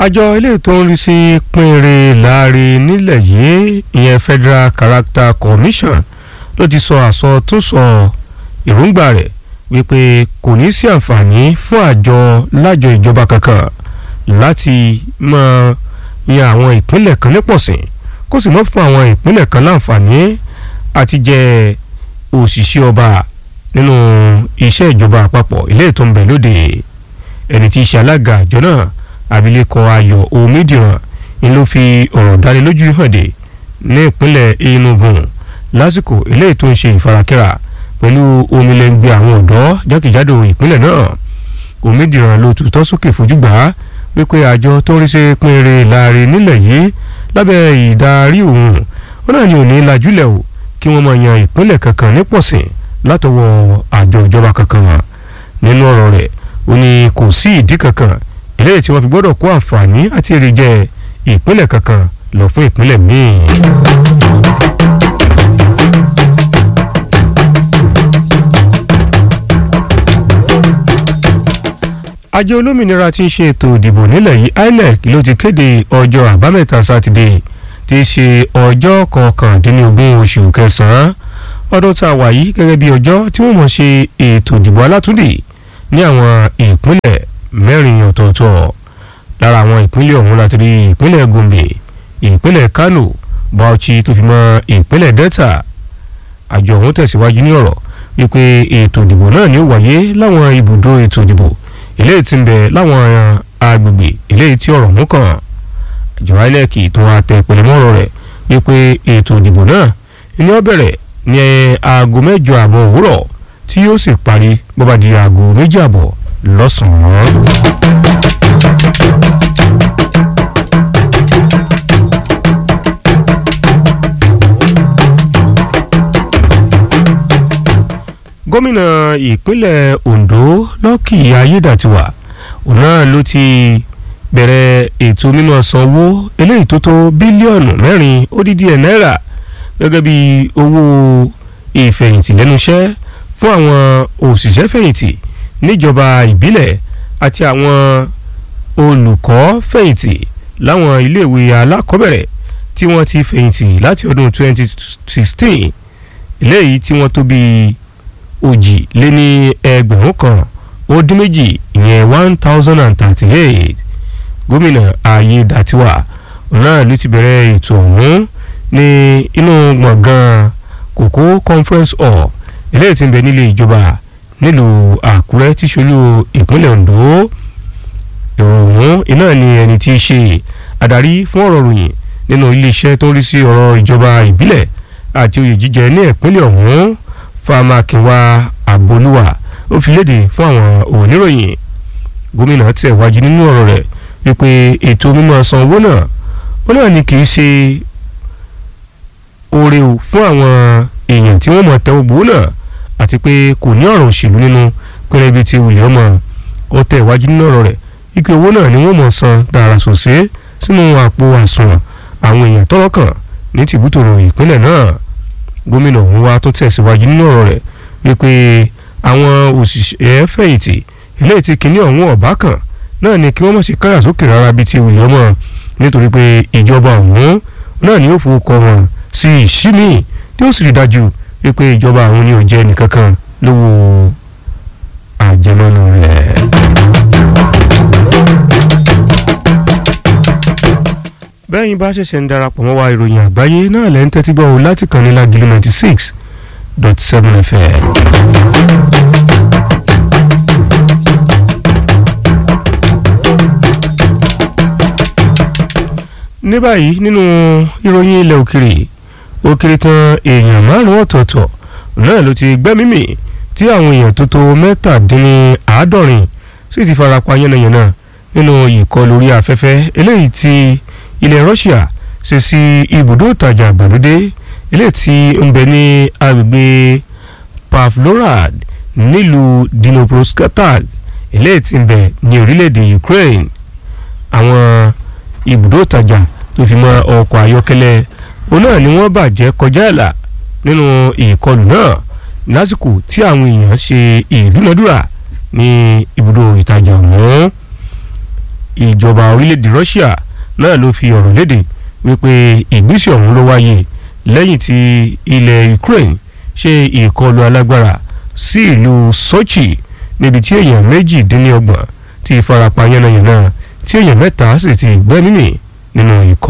àjọ ilé tó ń rí sí pínrin láàrin nílẹ̀ yìí ìyẹn Federal Character Commission ló ti sọ àsọtúnsọ èròǹgbà rẹ̀ wípé kò ní sí àǹfààní fún àjọ lájọ ìjọba kankan láti máa yan àwọn ìpínlẹ̀ kan nípọ̀sìn kó sì mọ́ fún àwọn ìpínlẹ̀ kan láǹfààní àti jẹ òṣìṣẹ́ ọba nínú iṣẹ́ ìjọba àpapọ̀ ilé tó ń bẹ lóde ẹni tí í ṣe alága àjọ náà abilékọ ayọ̀ omidiran ni ló fi ọ̀rọ̀ dánilójú hàn dé ní ìpínlẹ̀ Enugu lásìkò eléyìí tó ń ṣe ìfarakínra pẹ̀lú omilẹ̀ngbẹ̀ àwọn ọ̀dọ́ jákèjádò ìpínlẹ̀ náà omidiran ló tutọ́ sókè fojú gbà á wípé àjọ tó ń rí sí pínrin láàrin nílẹ̀ yìí lábẹ́ ìdarí òun ó náà ní òní lajúlẹ̀ o kí wọ́n máa yan ìpínlẹ̀ kankan nípọ̀sìn látọwọ́ àjọ ìjọba kankan nínú ọ̀rọ̀ rẹ̀ ó ní kò sí ìdí kankan eléyìí tí wọ́n fi gbọ́dọ̀ kó àǹfààní àti èrè jẹ ìpínlẹ̀ kankan lọ fún ìpínlẹ̀ míì. àjọ olómìnira tí ń ṣe ètò ìdìbò nílẹ̀ yìí INEC ló ti kéde ọjọ́ àbámẹ́ta sátidé tí í ṣe ọjọ́ kọkàndínlógún oṣù kẹsàn-án ọdún tá a wà yìí gẹ́gẹ́ bí ọjọ́ tí wọ́n mọ̀ ṣe ètò ìdìbò alátúndì ní àwọn ìpínlẹ̀ mẹ́rin ọ̀tọ̀ọ̀tọ̀ lára àwọn ìpínlẹ̀ ọ̀hún láti rí ìpínlẹ̀ Gombe ìpínlẹ̀ Kano Bauchi tó fi mọ́ ìpínlẹ̀ Delta àjọ ọ̀hún tẹ̀síwájú ní ọ̀rọ̀ wípé ètò ìdìbò náà ni ó wáyé láwọn ibùdó ètò ìdìbò eléyìí tí ń bẹ láwọn agbègbè eléyìí tí ọ̀rọ̀ mú kàn àjọ INEC tó wá tẹ pẹ̀lẹ́mọ́rọ̀ rẹ̀ wípé ètò ìdìbò náà ni ó bẹ̀rẹ̀ ní aago mẹ́jọ àbọ̀ òwúrọ̀ tí yóò sì parí bó bá di aago méjì àbọ̀ lọ́sàn-án. gómìnà ìpínlẹ̀ Ondo Lucky Ayédàtiwà òun náà ló ti bẹ̀rẹ̀ ètò mímọ́ sanwó eléyìí tó tó bílíọ̀nù mẹ́rin ó dín díẹ̀ náírà gẹ́gẹ́ bí owó ìfẹ̀yìntì lẹ́nu iṣẹ́ fún àwọn òṣìṣẹ́ fẹ̀yìntì níjọba ìbílẹ̀ àti àwọn olùkọ́ fẹ̀yìntì láwọn iléèwé alákọ̀ọ́bẹ̀rẹ̀ tí wọ́n ti fẹ̀yìntì láti ọdún 2016 eléyìí tí wọ́n tó bíi òjì lé ní ẹgbẹ̀rún kan ó dín méjì ìyẹn one thousand and thirty-eight gómìnà Ayédàtiwà náà ló ti bẹ̀rẹ̀ ètò ọ̀hún ní inú gbọ̀ngàn kòkó conference hall eléyìí tí ń bẹ nílé ìjọba nílùú Àkúrẹ́ tí ṣolú ìpínlẹ̀ Ondo ìròyìn iná ni ẹni tí í ṣe adarí fún ọ̀rọ̀ ròyìn nínú iléeṣẹ́ tó ń rí sí ọ̀rọ̀ ìjọba ìbílẹ̀ àti oyè jíjẹ ní ìpínlẹ̀ ọ̀hún famakinwa abolúwa ó fi léde fún àwọn oníròyìn gómìnà tẹ̀ wájú nínú ọ̀rọ̀ rẹ̀ wípé ètò mímọ́ san owó náà ó náà ni kì í ṣe oore o fún àwọn èèyàn tí wọ́n mọ̀ tẹ́wọ́ gbowó náà àti pé kò ní ọ̀rọ̀ òṣèlú nínú pẹ̀lẹ́ ibi tí wùlẹ̀ ọmọ ó tẹ̀ wájú nínú ọ̀rọ̀ rẹ̀ wípé owó náà ni wọ́n mọ̀ san dára sòsé sínú àpò àsùnwọ̀n àwọn èèyàn tọ́rọ̀ kàn ní tìbútòrò ìpínlẹ̀ náà gómìnà ọ̀hún wa tó tẹ̀síwájú nínú ọ̀rọ̀ rẹ̀ wípé àwọn òṣìṣẹ́ fẹ̀yìntì eléyìí tí kinní ọ̀hún ọ̀bá kan náà ni kí wọ́n mọ̀ sí káyà sókè rárá bíi ti wùlẹ̀ ọmọ nítorí pé ìjọba ọ̀hún náà ni ó fowókọ wọn sí ìṣímì tí ó sì rí dájú wípé ìjọba àwọn ni ò jẹ́ nìkankan lówó àjẹmọ́nú rẹ̀. bẹ́ẹ̀yin bá ṣẹ̀ṣẹ̀ ń darapọ̀ mọ́ wa ìròyìn àgbáyé náà lẹ́ ń tẹ́tí gbọ́ láti kàn ní Lágìlú ninety six dot seven fm. ní báyìí nínú ìròyìn ilẹ̀ òkèrè ó kéré tán èèyàn márùn-ún ọ̀tọ̀ọ̀tọ̀ náà ló ti gbẹ́mímì tí àwọn èèyàn tó tó mẹ́tàdínláàádọ́rin sì ti farapa yánnayànna nínú ìkọlù orí afẹ́fẹ́ eléyìí tí ilẹ̀ Russia ṣe sí ibùdó ìtajà àgbàlódé eléyìí tí ń bẹ ní agbègbè Pavlorad nílùú Dnipropetrovsk eléyìí tí ń bẹ ní orílẹ̀-èdè Ukraine àwọn ibùdó ìtajà tó fi mọ́ ọkọ̀ ayọ́kẹ́lẹ́ òun náà ni wọ́n bàjẹ́ kọjá àlà nínú ìkọlù náà lásìkò tí àwọn èèyàn ṣe ìdúnadúrà ní ibùdó ìtajà ọ̀hún ìjọba orílẹ̀-èdè Russia náà ló fi ọ̀rọ̀ léde wípé ìgbésẹ̀ ọ̀hún ló wáyé lẹ́yìn tí ilẹ̀ Ukraine ṣe ìkọlù alágbára sí ìlú Sochi níbi tí èèyàn méjìdínlọ́gbọ̀n ti farapa yánnayànna tí èèyàn mẹ́ta sì ti gbẹ́mímì nínú ìkọlù.